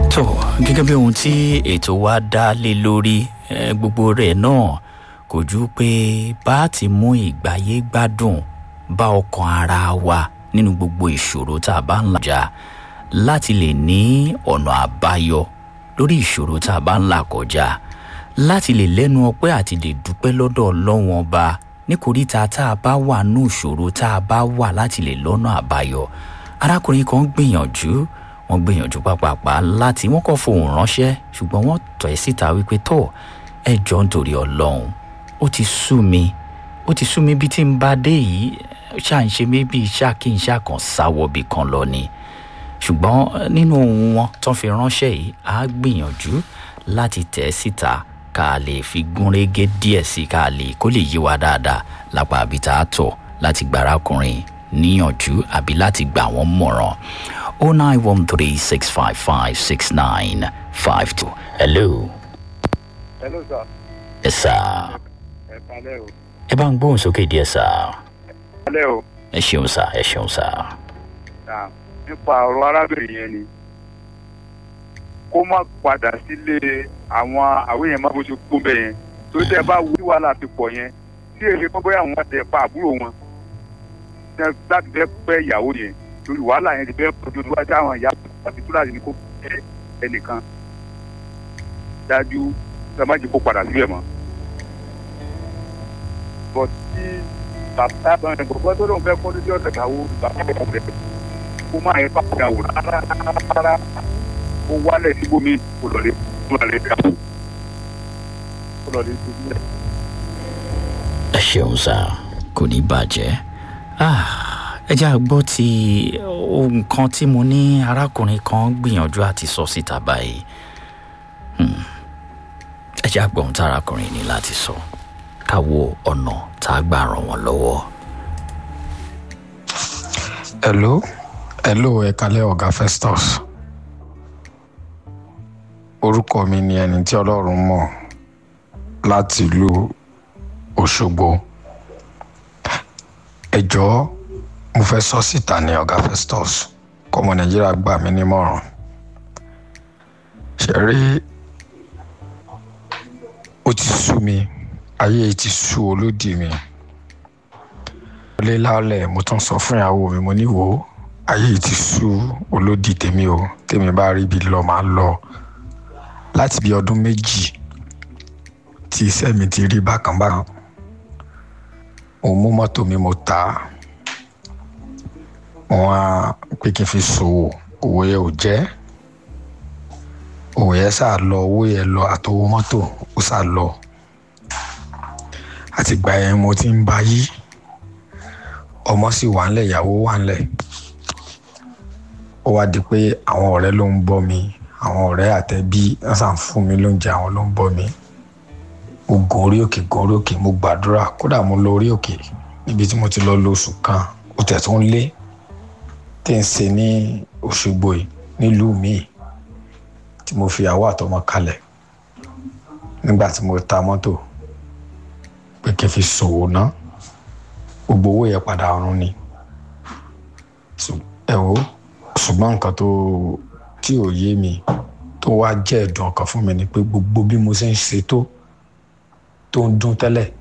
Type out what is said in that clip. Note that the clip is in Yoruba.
tó gẹ́gẹ́ bí ohun tí ètò wa dá lé lórí eh, gbogbo rẹ̀ náà kò ju pé bá a ti mú ìgbáyé gbádùn bá ọkàn ara wa nínú gbogbo ìṣòro tá a bá ń làjà láti lè ní ọ̀nà àbáyọ lórí ìṣòro tá a bá ń là kọjá láti lè lẹ́nu ọpẹ́ àti lè dúpẹ́ lọ́dọ̀ ọlọ́wọ́n ọba níkoríta tá a bá wà nù ìṣòro tá a bá wà láti lè lọ́nà àbáyọ arákùnrin kan gbìyànjú wọ́n gbìyànjú pápápá láti wọ́n kọ́ fohùn ránṣẹ́ ṣùgbọ́n wọ́n tọ̀ ẹ́ síta wípé tó ẹ jọ nítorí ọlọ́run ó ti sú mi ó ti sú mi bí tí n bá dé yìí ṣáà ń ṣe mí bí ṣáà kí n ṣáà kàn sáwọ́bì kan lọ ni ṣùgbọ́n nínú ohun wọn tó fi ránṣẹ́ yìí á gbìyànjú láti tẹ̀ ẹ́ síta ká lè fi gúnrégé díẹ̀ sí ká lè kó lè yí wa dáadáa lápá àbí tá a tọ̀ láti gbàrákùnrin níyànjú àbí láti gbà wọ́n mọ̀ràn o nine one three six five five six nine five two. hello. hello sir. ẹ sá. ẹ kalẹ́ o. ẹ bá ń gbóhùn sókè díẹ̀ sá. kalẹ́ o. ẹ ṣeun sá ẹ ṣeun sá. Náà, nípa ọ̀rọ̀ arábìnrin yẹn ni kó má padà sílé àwọn àwọn èèyàn má bó ṣe kú bẹ́ẹ̀ yẹn tó tẹ́ bá wí wàhálà ti pọ̀ yẹn tí èyí kọ́ bóyá àwọn tẹ pa àbúrò wọn tẹ- láti fẹ́ pẹ́ ìyàwó yẹn lórí wàhálà yẹn ti fẹ́ pọ̀jù tó wá sí àwọn ìyá àti tó láti ní kó pẹ́ ẹnìkan dájú tẹ má jẹ́ kó padà síbẹ̀ mọ́. bọ̀ tí bàbá bá ẹ̀ gbọ́dọ̀ tó lóun fẹ́ kọ́ lójú ọ̀sẹ̀ káwó bàbá ẹ̀ kọ́ rẹ̀ kó má yẹ pàpà wò rárá rárá kó wálẹ̀ síbòmí kó lọ lé kó lọ lé dà kó lọ lé síbòmí. ẹ ṣeun sá kò ní bàjẹ́ Ah, ẹ jẹ́ àgbọ́ ti ohun kan tí mo ní arákùnrin kan gbìyànjú àti sọ síta báyìí Hmm. ẹ jẹ́ àgbọ̀ ohun tí arákùnrin ní láti sọ ká wo ọ̀nà tá a gbà ràn wọ́n lọ́wọ́. hello hello ẹ kalẹ ọgá festus orúkọ mi ni ẹni tí ọlọ́run mọ̀ láti ìlú òṣogbo ẹ jọ̀ọ́ mo fẹ́ sọ síta ní ọgá festus kọ́mọ nàìjíríà gbà mí nímọ̀ràn ṣe rí ó ti sú mi ayé ti sú olódì mi lé lálẹ́ mo tún sọ fún ìyàwó mi mo ní wò ó ayé yìí ti sú olódì tèmi o tèmi bá rí ibi lọ máa lọ láti bí ọdún méjì tí iṣẹ́ mi ti rí bákan bákan mo mú mọ́tò mi mo tà á mo wá pé kí n fi ṣòwò owó yẹn ò jẹ́ owó yẹn sá lọ owó yẹn lọ àtọwọ́ mọ́tò ó sá lọ àtìgbà yẹn mo ti ń bá yí ọmọ sì wà ńlẹ̀ ìyàwó wà ńlẹ̀ ó wá di pé àwọn ọ̀rẹ́ ló ń bọ́ mi àwọn ọ̀rẹ́ àtẹ̀bí wọ́n sàn fún mi lóúnjẹ àwọn ló ń bọ́ mi mo gun orí òkè gun orí òkè mo gbàdúrà kódà mo lọ orí òkè níbi tí mo ti lọ lo oṣù kan ó tẹ̀ tó ń lé tí ń ṣe ní òṣogbo yìí nílùú míì tí mo fi àwọ̀ àtọmọ kalẹ̀ nígbà tí mo ta mọ́tò pé kí n fi ṣòwò náà gbogbo owó yẹn padà ọ̀run ni Ṣù- ẹ wo ṣùgbọ́n nǹkan tó tí ò yé mi tó wá jẹ́ ẹ̀dùn ọkàn fún mi ni pé gbogbo bí mo ṣe ń ṣe tó tó ń dún tẹ́lẹ̀